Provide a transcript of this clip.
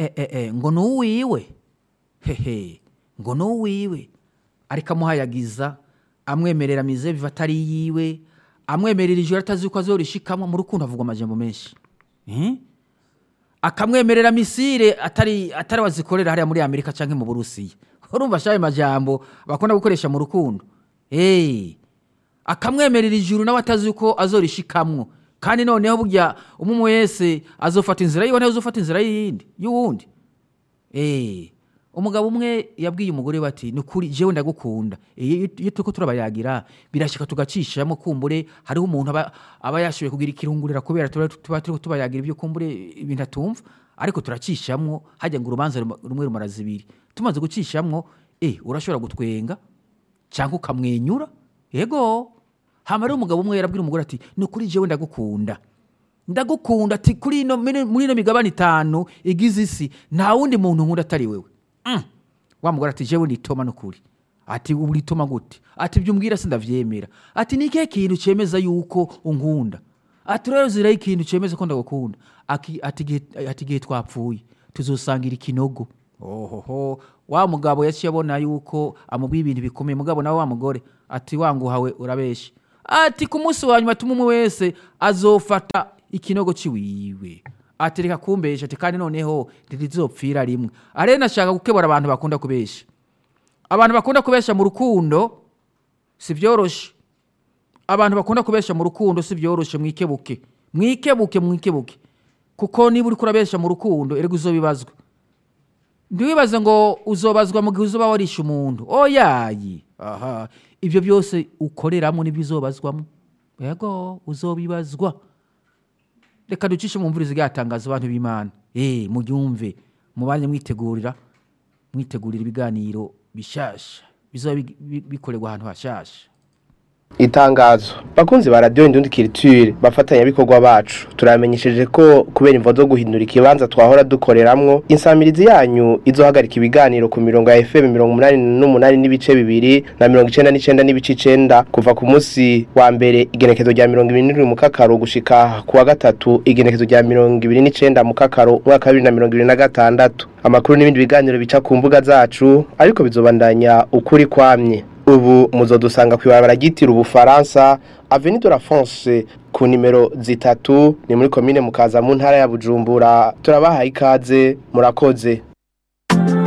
eh, eh, eh, ngo ni uwiwe hehe ngo ni uwiwe ariko amuhayagiza amwemerera mizeviva atari yiwe amwemerera ijoro atazi yuko azorishikamo mu rukundo havugwa amajambo menshi Eh? akamwemerera misire atari atari wazikorera hariya muri amerika cyangwa mu burusiya urumva shayo majambo bakunda gukoresha mu rukundo hey. akamwemerera ijuru nawe atazi yuko azorishikamwo kandi noneho burya umwe wese azofata inzira yiwe nawe uzofata inzira yindi y'uwundi Eh, umugabo umwe yabwiye umugore we ati ni ukuri jewe ndagukunda Eh, iyo iyo turiko turabayagira birashika tugacishamo kumbure hariho umuntu aba, aba yashoboye kugira ikirungurira kubera tuba tuba turiko tubayagira ibyo kumbure ibintu atumva ariko turacishamwo hajya ngo urubanza ruma- rumwe rumara zibiri tumaze gucishamwo eh, urashobora gutwenga cyangwa ukamwenyura yego hama rero umugabo umwe yarabwira umugore ati ni ukuri jewe ndagukunda ndagukunda ati kuri ino muri muri ino migabane itanu igize isi nta wundi muntu nkunda atari wewe Mm. wa mugore ati jewe nitoma nukuri ati uritoma gute ati ibyo umbwira sindavyemera ati ni ikihe kintu cemeza yuko unkunda ati rero ziraho ikintu cemeza ko ndagukunda Aki- ati igihe- ati igihe twapfuye tuzosangira ikinogo ohoho wa mugabo yaciye abona yuko amubwiye ibintu bikomeye mugabo nawe wa mugore ati wanguhawe urabeshe ati ku munsi wa nyuma tuma umwe wese azofata ikinogo ciwiwe ati reka kumbesha ati kandi noneho ntirizopfira rimwe arene nashaka gukebura abantu bakunda kubesha abantu bakunda kubesha mu rukundo si byoroshe abantu bakunda kubesha mu rukundo si byoroshe mwikebuke mwikebuke mwikebuke kuko niba uri kurabesha mu rukundo erega uzobibazwa ntiwibaze ngo uzobazwa mu gihe uzoba warishe umuntu oyayi aha ibyo byose ukoreramo nibyo uzobazwamo yego uzobibazwa reka ducishe mu mvura zigatangaza abantu b'imana eh mubyumve mubanye mwitegurira mwitegurira ibiganiro bishasha bizoba bi- bi- bikorerwa ahantu hashasha itangazo bakunzi ba radiyo indundi kiriture bafatanyabikorwa bacu turamenyesheje ko kubera imvo zo guhindura ikibanza twahora dukoreramwo insamirizi yanyu izohagarika ibiganiro ku mirongo ya fm mirongo umunani n'umunani n'ibice bibiri na mirongo icenda n'icenda n'ibice icenda kuva ku munsi wa mbere igenekezo rya mirongo ibiri n'indwi mu kakaro gushika ku wa gatatu igenekezo rya mirongo ibiri n'icenda mu kakaro umwaka wa bibiri na mirongo ibiri na gatandatu amakuru n'ibindi biganiro bica ku mbuga zacu ariko bizobandanya ukuri kwamye ubu muzodusanga kw'ibarabara ryitira ubufaransa avenue de la France ku nimero zitatu ni muri komine mukaza mu ntara ya Bujumbura turabahaye ikaze murakoze